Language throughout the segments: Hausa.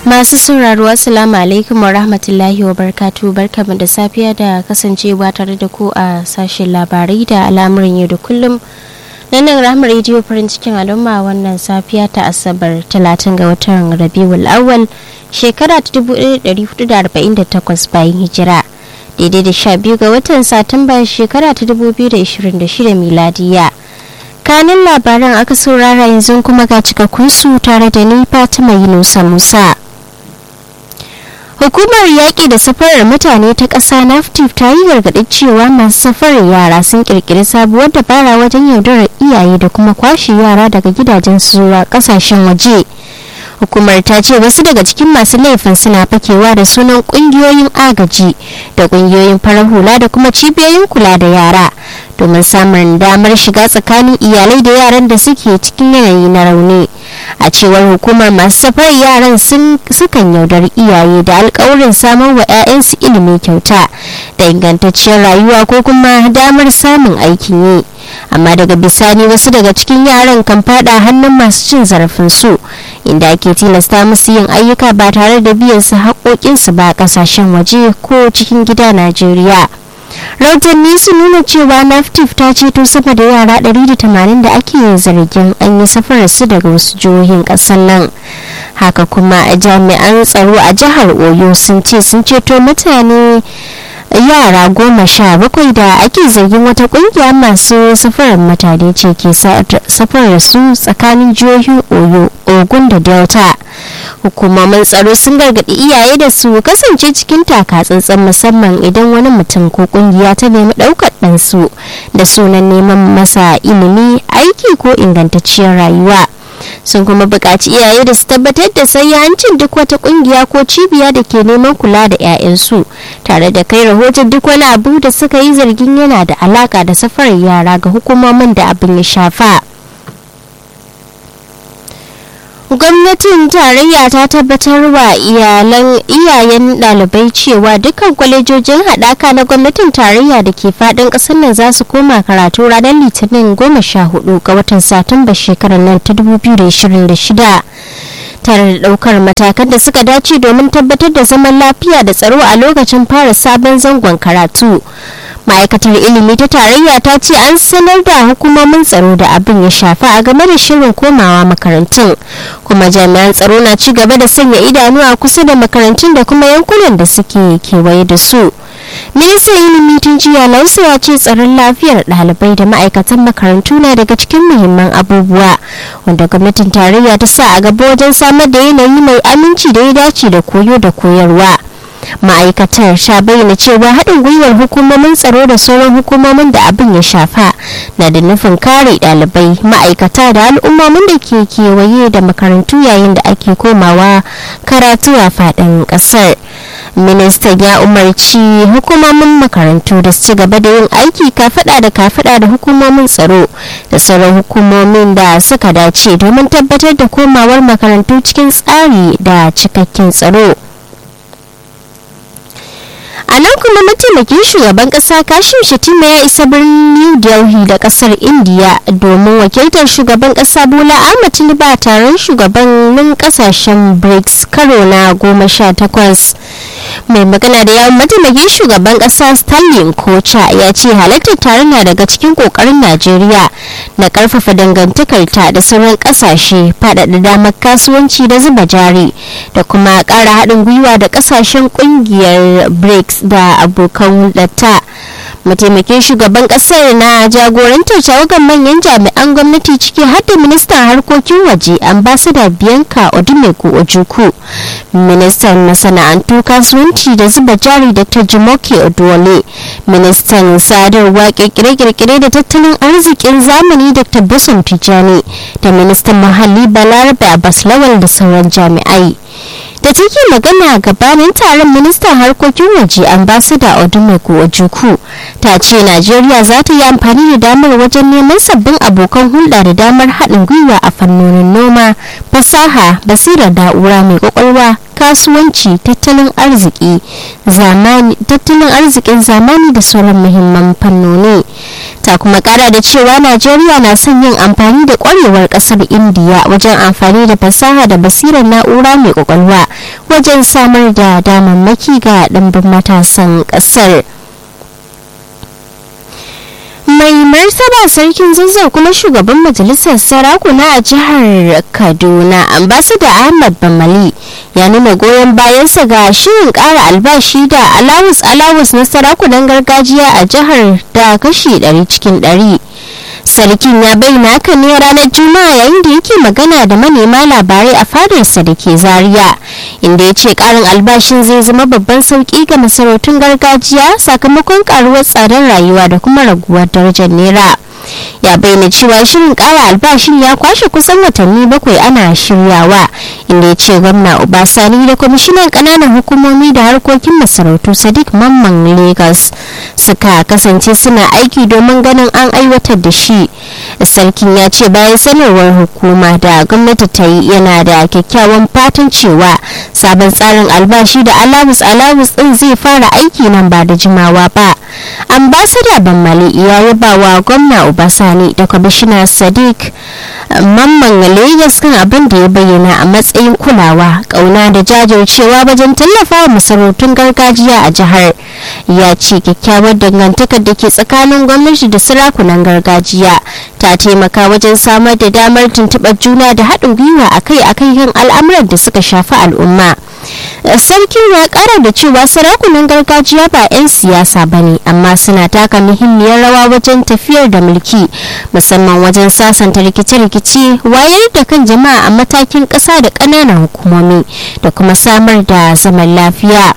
Masu sauraro Assalamu alaikum wa rahmatullahi wa barkatu barkamu da safiya da kasancewa tare da ku a sashen labarai da al'amuran yau da kullum. nan rahama rediyo farin cikin al'umma wannan safiya ta asabar 30 ga watan rabiul awwal shekara ta 1448 bayan hijira daidai da 12 ga watan satumba shekara ta 2026 miladiya kanin labaran aka saurara yanzu kuma ga cikakkun su tare da ni fatima yunusa musa hukumar yaƙi da safarar mutane ta ƙasa naftif ta yi gargaɗin cewa masu safarar yara sun ƙirƙiri sabuwar dabara wajen yaudarar iyaye da kuma kwashe yara daga gidajen su zuwa ƙasashen waje hukumar ta ce wasu daga cikin masu laifin suna fakewa da sunan ƙungiyoyin agaji da ƙungiyoyin farar hula da kuma cibiyoyin kula da yara domin samun damar shiga tsakanin iyalai da yaran da suke cikin yanayi na rauni a cewar hukumar masu safar yaran sukan yaudari iyaye da alkawarin samar wa 'ya'yansu ilimi kyauta da ingantacciyar rayuwa ko kuma damar samun aikin yi amma daga bisani wasu daga cikin yaran kan fada hannun masu cin zarafin su inda ake tilasta musu yin ayyuka ba tare da biyan su haƙoƙinsu ba a ƙasashen waje ko cikin gida najeriya rahotanni sun nuna cewa naftif ta ceto sama da yara 180 da ake zargin an yi safarar su daga wasu jihohin kasar nan haka kuma jami'an tsaro a jihar oyo sun ce sun ceto mutane yara goma sha bakwai da ake zargin wata kungiya masu safarar mutane ce ke safarar su tsakanin jihohin oyo ogun da delta hukumomin tsaro sun gargaɗi iyaye da su kasance cikin takatsantsan musamman idan wani mutum ko kungiya ta nemi ɗaukar ɗansu da sunan neman masa ilimi aiki ko ingantacciyar rayuwa sun kuma buƙaci iyaye da su tabbatar da hancin duk wata ƙungiya ko cibiya da ke neman kula da 'ya'yansu tare da kai rahoton duk wani abu da suka yi zargin yana da alaƙa da safarar yara ga hukumomin da abin ya shafa. gwamnatin tarayya ta tabbatar wa iyalan iyayen dalibai cewa dukkan kwalejojin haɗaka na gwamnatin tarayya da ke faɗin ƙasar nan za su koma karatu ranar litinin goma sha hudu ga watan satumba shekarar nan ta 2026 tare da ɗaukar matakan da suka dace domin tabbatar da zaman lafiya da tsaro a lokacin fara sabon zangon karatu ma'aikatar ilimi ta tarayya ta ce an sanar da hukumomin tsaro da abin ya shafa a game da shirin komawa makarantun kuma jami'an tsaro na ci gaba da sanya idanu a kusa da makarantun da kuma yankunan da suke kewaye da su ministan ilimi tun jiya lausa ya ce tsaron lafiyar ɗalibai da ma'aikatan makarantu na daga cikin muhimman abubuwa wanda gwamnatin tarayya ta sa a gaba wajen samar da yanayi mai aminci da ya dace da koyo da koyarwa ma'aikatar ta bayyana cewa haɗin gwiwar hukumomin tsaro da sauran hukumomin da abin ya shafa na da nufin kare ɗalibai ma'aikata da al'ummomin da ke kewaye da makarantu yayin da ake komawa karatu a faɗin ƙasar ministan ya umarci hukumomin makarantu da su ci gaba da yin aiki kafada da kafada da hukumomin tsaro da sauran hukumomin da suka dace domin tabbatar da komawar makarantu cikin tsari da cikakken tsaro a nan kuma mataimakin shugaban kasa kashim shatima ya isa birnin new delhi da kasar india domin wakiltar shugaban kasa bola ahmad tinubu a taron shugabannin kasashen brics karo na goma sha takwas mai magana da yawon mataimakin shugaban kasa stanley kocha ya ce halartar taron na daga cikin kokarin najeriya na karfafa dangantakarta da sauran kasashe faɗaɗa damar kasuwanci da zuba jari da kuma ƙara haɗin gwiwa da kasashen ƙungiyar brics da abokan hulɗarta mataimakin shugaban kasar na jagorantar tawagar manyan jami'an gwamnati ciki har da ministan harkokin waje ambasada bianca odumegu ojuku ministan masana'antu kasuwanci da zuba jari dr jimoke odwole ministan sadarwa kirkire-kirkire da tattalin arzikin zamani dr bosom tijani da ministan muhalli balarabe abbas lawal da sauran jami'ai da take magana gabanin taron ministan harkokin waje ambasada odumegu ojuku ta ce najeriya za ta yi amfani da damar wajen neman sabbin abokan hulɗa da damar haɗin gwiwa a fannonin noma fasaha basirar na'ura mai kwakwalwa kasuwanci tattalin arziki zamani tattalin arzikin zamani da sauran muhimman fannoni ta kuma kara da cewa najeriya na son yin amfani da kwarewar kasar indiya wajen amfani da fasaha da basirar na'ura mai kwakwalwa wajen samar da damammaki ga ɗimbin matasan ƙasar. mai martaba sarkin zazzau kuma shugaban majalisar sarakuna a jihar kaduna ambasada ahmad bamali ya nuna goyon bayansa ga shirin kara albashi da alawus alawus na sarakunan gargajiya a jihar da kashi 100 cikin 100 sarkin ya bayyana haka ne ranar juma'a yayin da yake magana da manema labarai a fadarsa da ke zaria inda ya ce karin albashin zai zama babban sauki ga masarautun gargajiya sakamakon karuwar tsadar rayuwa da kuma raguwar darajar naira ya bayyana cewa shirin kara albashin ya kwashe kusan watanni bakwai ana shiryawa inda ya ce gwamna obasani da kwamishinan kananan hukumomi da harkokin masarautu sadiq mamman lagos suka kasance suna aiki domin ganin an aiwatar da shi sarkin ya ce bayan sanarwar hukuma da gwamnati ta yi yana da kyakkyawan fatan cewa sabon tsarin albashi da alawus alawus din zai fara aiki nan ba da jimawa ba ambasada bammali ya yaba wa gwamna obasani da kwamishina sadiq mamman lagos kan abin da ya bayyana a matsayin kulawa kauna da jajircewa wajen tallafa wa masarautun gargajiya a jihar ya ce kyakkyawar dangantakar da ke tsakanin gwamnati da sarakunan gargajiya ta taimaka wajen samar da damar tuntuɓar juna da haɗin gwiwa akai-akai kan al'amuran da suka shafi al'umma sarkin ya kara da cewa sarakunan gargajiya ba 'yan siyasa ba ne amma suna taka muhimmiyar rawa wajen tafiyar da mulki musamman wajen sasanta rikice-rikice wayar da kan jama'a a matakin ƙasa da ƙananan hukumomi da kuma samar da zaman lafiya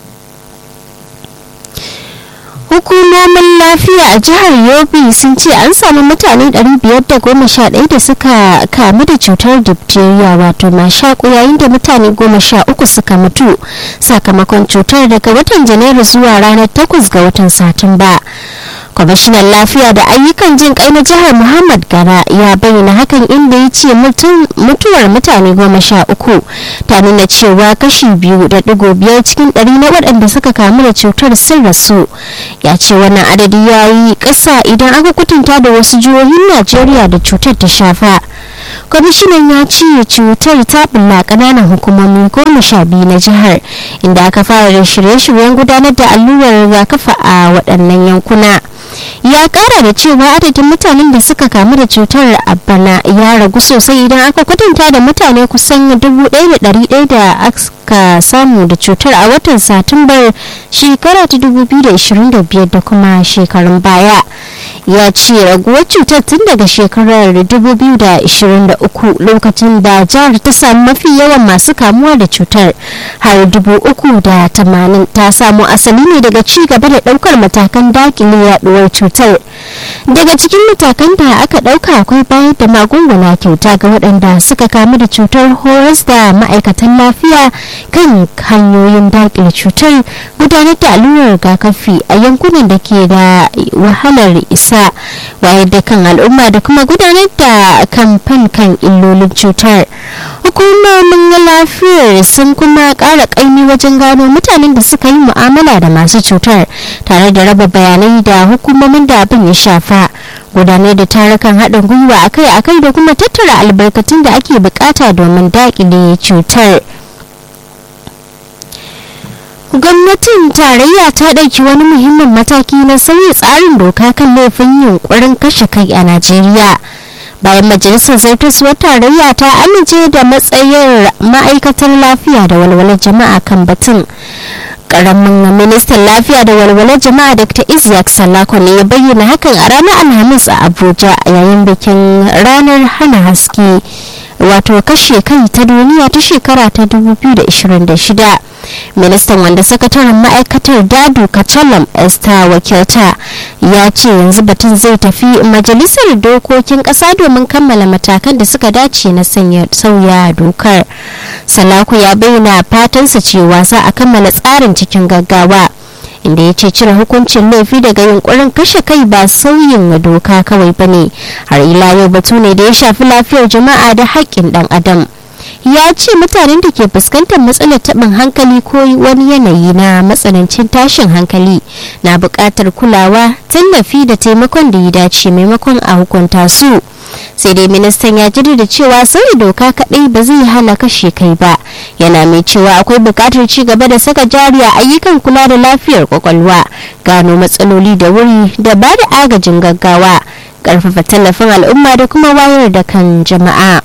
hukumomin lafiya a jihar yobe sun ce an samu mutane 511 da suka kamu da cutar diphtheria wato mashaƙo yayin da mutane 13 suka mutu sakamakon cutar daga watan janairu zuwa ranar 8 ga watan satumba kwamishinan lafiya da ayyukan jin kai na jihar muhammad gara ya bayyana hakan inda ya ce mutuwar mutane goma sha uku ta nuna cewa kashi biyu da digo biyar cikin ɗari na waɗanda suka kamu da cutar sun rasu ya ce wannan adadi ya yi ƙasa idan aka kutunta da wasu jihohin najeriya da cutar ta shafa kwamishinan ya ce cutar ta bulla ƙananan hukumomi goma sha biyu na jihar inda aka fara da shirye-shiryen gudanar da allurar rigakafi a waɗannan yankuna ya kara da cewa adadin mutanen da suka kamu da cutar a bana ya ragu sosai idan aka kwatanta da mutane kusan 1,100 da aka samu da cutar a watan satumbar shekara ta 2025 da kuma shekarun baya ya ce raguwar cutar tun daga shekarar 2023 lokacin da jihar ta samu mafi yawan masu kamuwa da cutar har 380 ta samu asali ne daga ci gaba da daukar matakan dakile yaduwar cutar daga cikin matakan da aka dauka akwai bayar da magunguna kyauta ga waɗanda suka kamu da cutar horas da ma'aikatan lafiya kan hanyoyin dakile cutar gudanar da allurar rigakafi a yankunan da ke da wahalar isa wayar da kan al'umma da kuma gudanar da kamfen kan illolin cutar hukumomin lafiyar sun kuma ƙara ƙaimi wajen gano mutanen da suka yi mu'amala da masu cutar tare da raba bayanai da hukumomin da abin ya shafa gudanar da tarukan haɗin gwiwa akai-akai da kuma tattara albarkatun da ake bukata domin daƙile cutar. gwamnatin tarayya ta ɗauki wani muhimmin mataki na sauya tsarin doka kan laifin yunkurin kashe kai a najeriya bayan majalisar zartaswar tarayya ta amince da matsayin ma'aikatar lafiya da walwalar jama'a kan batun karamin ministan lafiya da walwalar jama'a dr isaac salako ne ya bayyana hakan a ranar alhamis a abuja yayin bikin ranar hana haske wato kashe kai ta duniya ta shekara ta 2026 ministan wanda sakataren ma'aikatar dadu kachalam esther wakilta ya ce yanzu batun zai tafi majalisar dokokin kasa domin kammala matakan da suka dace na sauya dokar salaku ya bayyana fatansa cewa za a kammala tsarin cikin gaggawa inda ya ce cire hukuncin laifi daga yunkurin kashe kai ba sauyin doka kawai ba ne har ila yau batu ne da ya shafi lafiyar jama'a da haƙƙin ɗan adam ya ce mutanen da ke fuskantar matsalar taɓin hankali ko wani yanayi na matsanancin tashin hankali na buƙatar kulawa tallafi da taimakon da ya dace maimakon a hukunta su sai dai ministan ya jaddada cewa sauya doka kaɗai ba zai hana kashe kai ba yana mai cewa akwai buƙatar ci gaba da saka jari a ayyukan kula da lafiyar kwakwalwa gano matsaloli da wuri da ba da agajin gaggawa ƙarfafa tallafin al'umma da kuma wayar da kan jama'a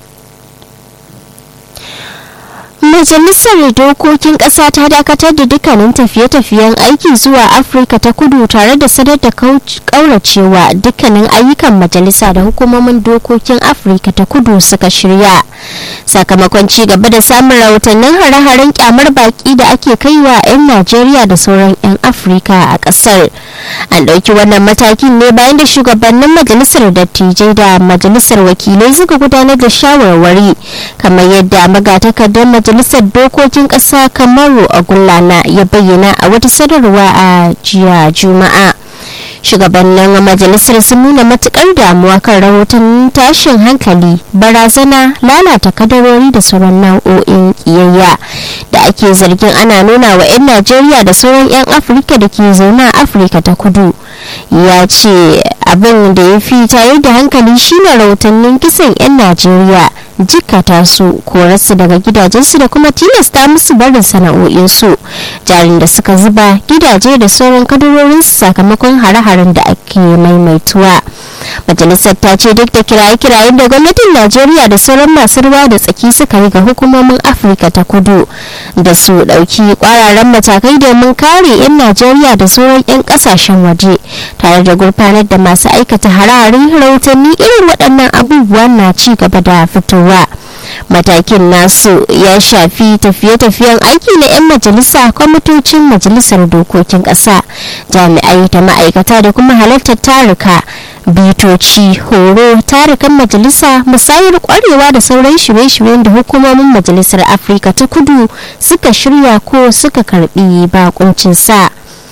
Majalisar Dokokin Ƙasa ta dakatar da dukkanin tafiye-tafiyen aiki zuwa Afirka ta kudu tare da sadar da kauracewa dukkanin ayyukan majalisa da hukumomin dokokin Afirka ta kudu suka shirya. Sakamakon ci gaba da samun rahotannin hare-haren kyamar baki da ake kaiwa 'yan Najeriya da sauran 'yan Afirka a ƙasar. An ɗauki wannan matakin ne bayan da shugabannin majalisar dattijai da majalisar wakilai suka gudanar da shawarwari kamar yadda magatakardar majalisar dokokin ƙasa kamaru a gullana ya bayyana a wata sanarwa a jiya juma'a shugabannin majalisar sun nuna matukar damuwa kan rahoton tashin hankali barazana lalata kadarori da sauran nau'o'in kiyayya da ake zargin ana nuna wa 'yan najeriya da sauran 'yan afirka da ke zaune a afirka ta kudu ya ce abin da ya fi tare da hankali shine rahotannin kisan 'yan najeriya jikata su korarsu daga gidajensu da kuma tilasta musu barin sana'o'insu jarin da suka zuba gidaje da sauran kadarorinsu sakamakon hare-haren da ake maimaituwa majalisar ta ce duk da kiraye-kirayen da gwamnatin najeriya da sauran masu ruwa da tsaki suka yi ga hukumomin afirka ta kudu da su dauki kwararren matakai domin kare 'yan najeriya da sauran 'yan kasashen waje tare da gurfanar da masu aikata hare-haren rahotanni irin waɗannan abubuwa na ci gaba da fitowa matakin nasu ya shafi tafiye-tafiyen aiki na 'yan majalisa kwamitocin majalisar dokokin ƙasa jami'ai da ma'aikata da kuma halartar taruka bitoci horo tarukan majalisa musayar kwarewa da sauran shirye-shiryen da hukumomin majalisar afirka ta kudu suka shirya ko suka karbi bakuncin sa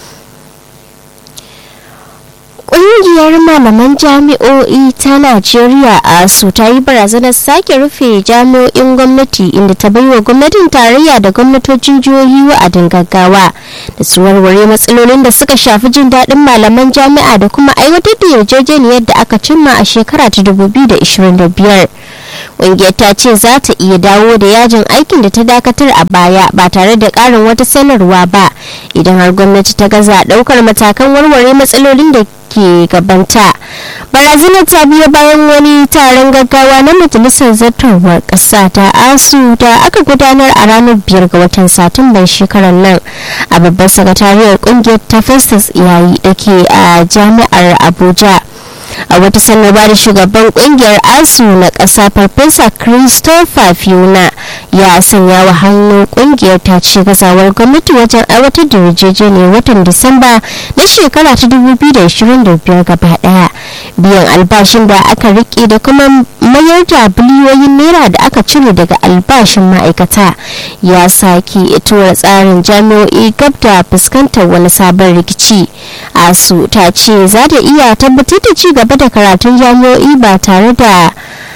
Ƙungiyar malaman jami'o'i ta Najeriya a su ta yi barazanar sake rufe jami'o'in gwamnati inda ta baiwa gwamnatin tarayya da gwamnatocin jihohi wa'adin gaggawa da su warware matsalolin da suka shafi jin daɗin malaman jami'a da kuma aiwatar da yarjejeniyar da aka cimma a shekara ta 2025. ƙungiyar ta ce za ta iya dawo da yajin aikin da ta dakatar a baya ba tare da ƙarin wata sanarwa ba idan har gwamnati ta gaza ɗaukar matakan warware matsalolin da ke gabanta barazanar ta biyo bayan wani taron gaggawa na majalisar zartarwar ƙasa ta asu da aka gudanar a ranar biyar ga watan satumban shekarar nan a babbar sakatariyar ƙungiyar ta festus yayi da ke a jami'ar abuja a wata sanarwa da shugaban kungiyar asu na ƙasa farfesa christopher fiona ya sanya wa hannu kungiyar ta ce gazawar gwamnati wajen aiwatar da yarjejeniyar watan disamba na shekara ta 2025 gaba daya biyan albashin da aka rike da kuma mayar da biliyoyin naira da aka cire daga albashin ma'aikata ya sake tura tsarin jami'o'i gab da fuskantar wani sabon rikici asu ta ce za ta iya tabbatar da ci gaba da karatun jami'o'i ba tare da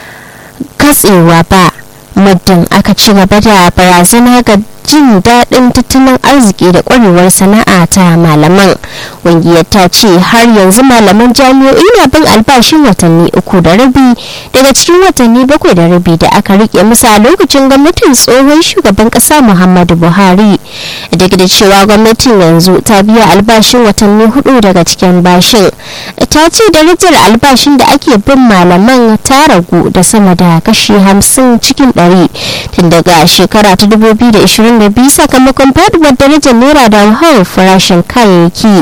katsewa ba muddin aka ci gaba da barazana ga jin daɗin tattalin arziki da ƙwarewar sana'a ta malaman ƙungiyar ta ce har yanzu malaman jami'o'i na bin albashin watanni uku da rabi daga cikin watanni bakwai da rabi da aka rike musu a lokacin gwamnatin tsohon shugaban ƙasa muhammadu buhari duk da cewa gwamnatin yanzu ta biya albashin watanni hudu daga cikin bashin ta ce darajar albashin da ake bin malaman ta ragu da sama da kashi hamsin cikin ɗari tun daga shekara ta 2020 22 sakamakon faduwar darajar naira da hauhawar farashin kayayyaki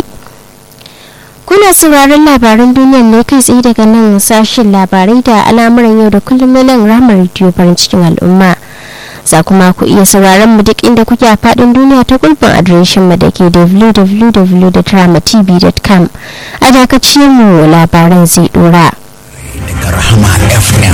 kuna sauraron labaran duniyar ne kai tsaye daga nan sashen labarai da al'amuran yau da kullum na nan ramar rediyo farin cikin al'umma za kuma ku iya sauraron mu duk inda kuke a faɗin duniya ta gurbin adireshin mu da ke www.dramatv.com a dakacin mu labaran zai dora. Daga Rahama FM